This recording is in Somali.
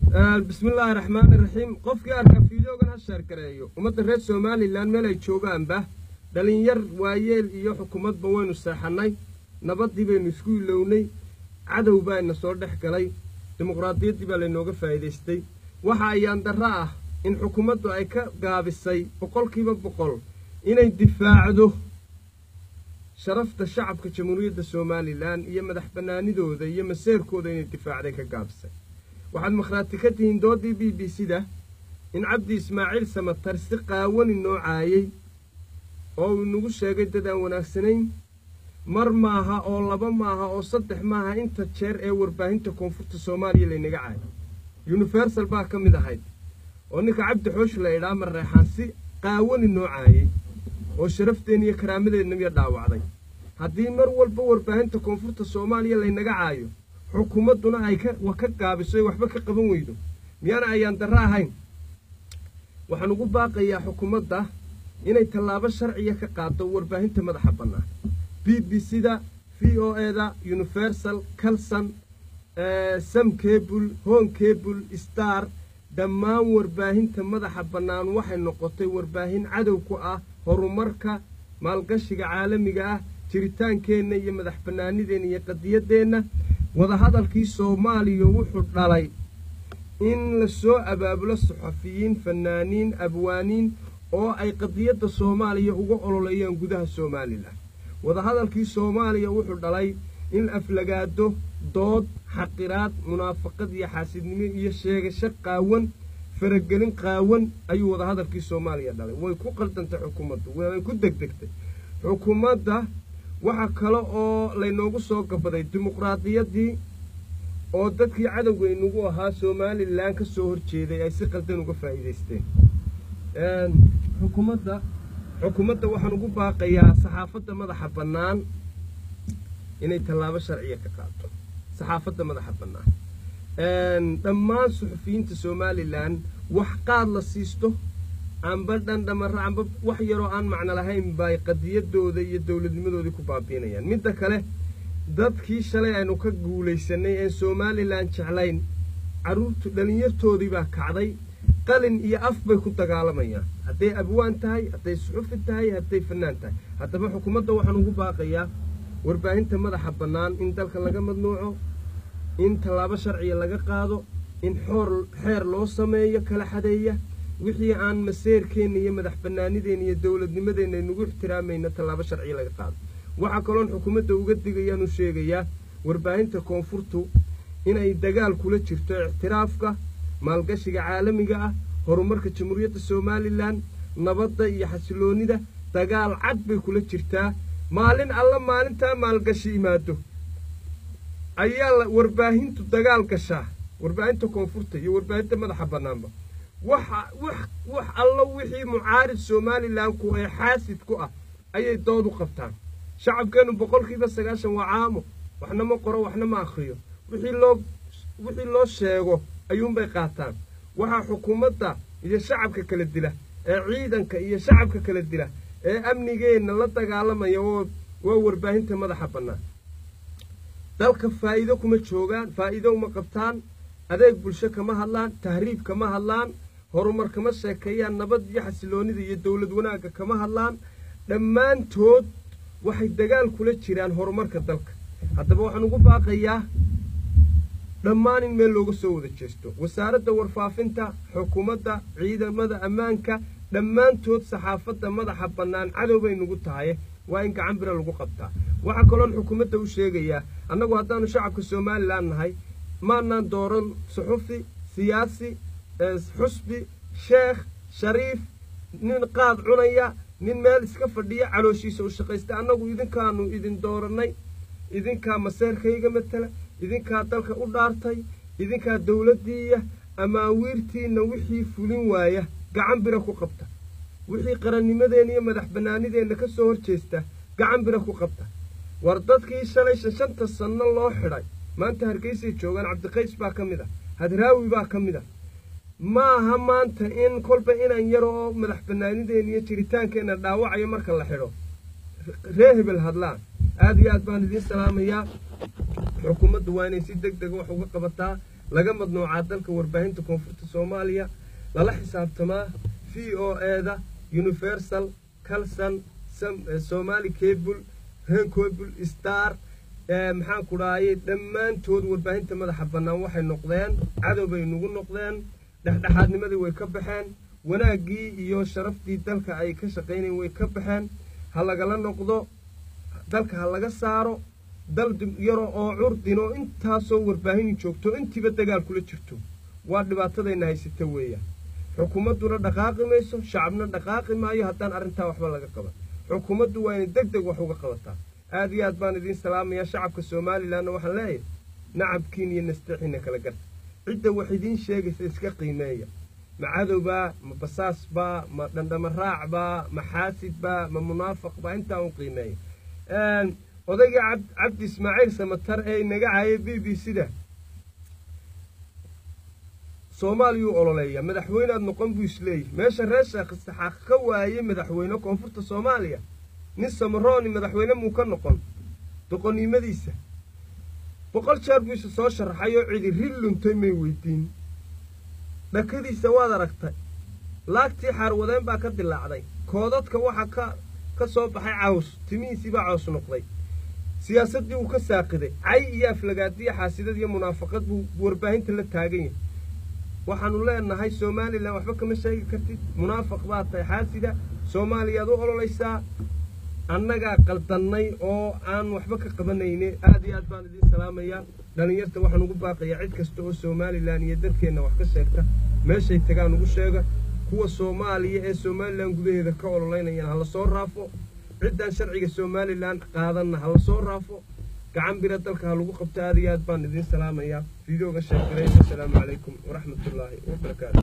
bismillaahi raxmaani raxiim qofkii arka fiidoogan ha sheergareeyo ummadda reer somalilan meel ay joogaanba dhalinyar waayeel iyo xukuumadba waynu seexannay nabaddii baynu isku ilownay cadow baa ina soo dhex galay dimuqraadiyaddii baa laynooga faa'iidaystay waxa ayaan darro ah in xukuumaddu ay ka gaabisay boqolkiiba boqol inay difaacdo sharafta shacabka jamhuuriyadda somalilan iyo madax bannaanidooda iyo maseerkooda inay difaacday ka gaabisay waxaad makhraati ka tihiin doodii b b c da in cabdi ismaaciil samatar si qaawani noo caayey oo uu inagu sheegay dad aan wanaagsanayn mar maaha oo laba maaha oo saddex maaha inta jeer ee warbaahinta koonfurta soomaaliya laynaga caayo universal baa ka mid ahayd oo ninka cabdi xoosh la idhaa mareexaan si qaawani noo caayey oo sharafteena iyo karaamadeedna miya dhaawacday haddii mar walba warbaahinta koonfurta soomaaliya laynaga caayo xukuumadduna ay ka ka gaabiso ay waxba ka qaban weydo miyaana ayaan darro ahayn waxaan ugu baaqayaa xukuumadda inay tallaabo sharciya ka qaado warbaahinta madaxa bannaan b b c da v o e da universal calson sam cable hon cable star dhammaan warbaahinta madaxa bannaan waxay noqotay warbaahin cadow ku ah horumarka maalgashiga caalamiga ah jiritaankeenna iyo madax bannaanideenna iyo qadiyaddeenna wadahadalkii soomaaliya wuxuu dhalay in la soo abaabulo saxafiyiin fanaaniin abwaaniin oo ay qadiyadda soomaaliya uga ololeeyaan gudaha somalilan wadahadalkii soomaaliya wuxuu dhalay in aflagaado dood xaqiraad munaafaqad iyo xaasidnimo iyo sheegasho qaawan faragelin qaawan ayuu wadahadalkii soomaaliya dhalay way ku qaldantay xukuumaddu way ku degdegtay xukuumadda waxaa kale oo laynoogu soo gabaday dimuqraadiyaddii oo dadkii cadowga inagu ahaa somalilan ka soo horjeeday ay si qaldan uga faa'iidaysteen xukuumadda xukuumadda waxaan ugu baaqayaa saxaafadda madaxa bannaan inay tallaabo sharciya ka qaato saxaafadda madaxa bannaan dhammaan suxufiyiinta somalilan wax qaad la siisto amba dhandhamara amba wax yaroo aan macno lahayn bay qadiyadooda iyo dowladnimadoodii ku baabiinayaan midda kale dadkii shalay aynu ka guulaysanay een somalilan jeclayn carruurtu dhallinyartoodii baa kacday qalin iyo af bay ku dagaalamayaan hadday abwaan tahay hadday suxufi tahay hadday fannaan tahay haddaba xukuumadda waxaan ugu baaqayaa warbaahinta madaxa bannaan in dalka laga madnuuco in tallaabo sharciya laga qaado in xoor xeer loo sameeyo kala xadeeya wixii aan maseerkeenna iyo madax bannaanideenna iyo dowladnimadeenna aynugu ixtiraamayna tallaabo sharciya laga qaado waxaa kaloon xukuumadda uga digayaanu sheegayaa warbaahinta koonfurtu inay dagaal kula jirto ictiraafka maalgashiga caalamiga ah horumarka jamhuuriyadda somalilan nabadda iyo xasiloonnida dagaal cad bay kula jirtaa maalin alla maalintaa maalgashi imaado ayaa la warbaahintu dagaal gashaa warbaahinta koonfurta iyo warbaahinta madaxa bannaanba waxa wax wax allo wixii mucaarid somalilan ku ee xaasid ku ah ayay dood u qabtaan shacabkeennu boqolkiiba sagaashan waa caamo waxna ma qoro waxna ma akhriyo wixii loo wixii loo sheego ayuunbay qaataan waxaa xukuumadda iyo shacabka kala dila ee ciidanka iyo shacabka kala dila ee amnigeenna la dagaalamaya oo waa warbaahinta madaxa bannaan dalka faa'iido kuma joogaan faa'iido uma qabtaan adeeg bulsho kama hadlaan tahriib kama hadlaan horumar kama sheekeeyaan nabad iyo xasiloonnida iyo dowlad wanaagga kama hadlaan dhammaantood waxay dagaal kula jiraan horumarka dalka haddaba waxaan ugu baaqayaa dhammaan in meel looga soo wada jeesto wasaaradda warfaafinta xukuumadda ciidamada ammaanka dhammaantood saxaafadda madaxa bannaan cadow bay nugu tahay waa in gacan bira lagu qabtaa waxaa kaloon xukuumadda u sheegayaa annagu haddaanu shacabka somalilan nahay maanaan dooran suxufi siyaasi xusbi sheekh shariif nin qaad cunaya nin meel iska fadhiya calooshiisa u shaqaysta annagu idinkaanu idin doorannay idinkaa maseerkayga matala idinkaa dalka u dhaartay idinkaa dowladdiiya amaawiirtiinna wixii fulin waaya gacan bira ku qabta wixii qarannimadeenna iyo madax bannaanideenna ka soo hor jeesta gacan bira ku qabta war dadkii shalay shashanta sanno loo xidhay maanta hargeysay joogaan cabdiqays baa ka mid ah hadraawi baa ka mid ah maaha maanta in kolba inaan yar oo madax bannaanideenna iyo jiritaankeenna dhaawacayo marka la xidho ree hebel hadlaan aada iyo aad baan idiin salaamayaa xukuumaddu waa inay si deg dega wax uga qabataa laga madnuucaa dalka warbaahinta koonfurta soomaaliya lala xisaabtamaa v o eda universal calson somali cable rencable star maxaan ku dhahayay dhammaantood warbaahinta madaxa bannaan waxay noqdeen cadow bay nagu noqdeen dhexdhexaadnimadii way ka baxeen wanaaggii iyo sharaftii dalka ay ka shaqaynayen way ka baxeen ha lagala noqdo dalka ha laga saaro dal yaro oo curdin oo intaasoo warbaahini joogto intiiba dagaal kula jirto waa dhibaatadayna haysata weeyaan xukuumadduna dhaqaaqi mayso shacabna dhaqaaqi maayo haddaan arrintaa waxba laga qaban xukuumaddu waa inay deg deg wax uga qabataa aad iyo aad baan idiin salaamayaa shacabka somalilanna waxaan leeyahay nacabkiin iyo nasteexiina kala garta cidda wax idiin sheegaysa iska qiimeeya ma cadowbaa ma basaasbaa ma dhandhama raacbaa ma xaasidbaa ma munaafaqbaa intaa u qiimeeya odayga cabdi ismaaciil samatar ee inaga caayay b b c da soomaaliyuu ololeeya madaxweyneaad noqon buu isleeyahy meesha reer sheekh saxaaq ka waayey madaxweyne koonfurta soomaaliya nin samarooni madaxweyne muu ka noqon doqonnimadiisa boqol jeer buu isa soo sharaxay oo cidi ri luntay may weydiin dhakadiisa waad aragtay laagtii xaarwadeen baa ka dilaacday koodadka waxaa ka ka soo baxay caws timihiisii baa caws noqday siyaasaddii wuu ka saaqiday cay iyo aflagaadiya xaasidad iyo munaafaqad buu warbaahinta la taagan yahay waxaanu leenahay somalilan waxba kama sheegi kartid munaafaq baa tahay xaasida soomaaliyaad u ololaysaa annagaa qaldannay oo aan waxba ka qabanayne aad iyo aad baan idiin salaamayaa dhallinyarta waxaan ugu baaqayaa cid kasta oo somalilan iyo dadkeenna wax ka sheegta meeshay tagaan ugu sheega kuwa soomaaliya ee somalilan gudaheeda ka ololaynayaan hala soo raafo ciddaan sharciga somalilan qaadanna hala soo raafo gacan bira dalka ha lagu qabto aad iyo aad baan idiin salaamayaa fideoga sheekiray assalaamu calaykum waraxmatullaahi wabarakaatu